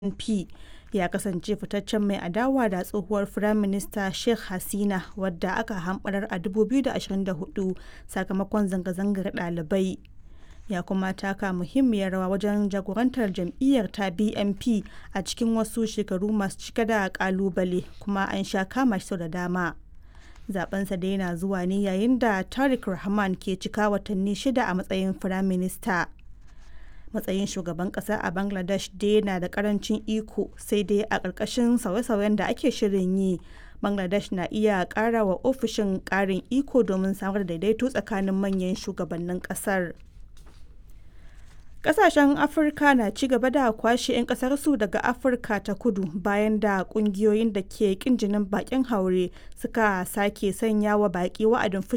BNP ya kasance fitaccen mai adawa da tsohuwar Firaminista Sheikh Hasina wadda aka hamɓarar a 2024 sakamakon zanga-zangar ɗalibai, ya kuma taka muhimmiyar rawa wajen jagorantar jam'iyyar ta BNP a cikin wasu shekaru masu cike da ƙalubale kuma an sha kama shi sau da dama. Zaɓensa dai na zuwa ne yayin da Tariq Rahman ke cika watanni shida a matsayin Firaminista. Matsayin shugaban ƙasa a Bangladesh dai na da ƙarancin iko sai dai a ƙarƙashin sauye-sauyen da ake shirin yi, Bangladesh na iya ƙara wa ofishin ƙarin iko domin samar da daidaito tsakanin manyan shugabannin ƙasar. Ƙasashen Afirka na ci gaba da kwashe 'yan ƙasarsu daga Afirka ta Kudu bayan da ƙungiyoyin da ke ƙin jinin baƙin haure suka sake sanya wa baƙi wa'adin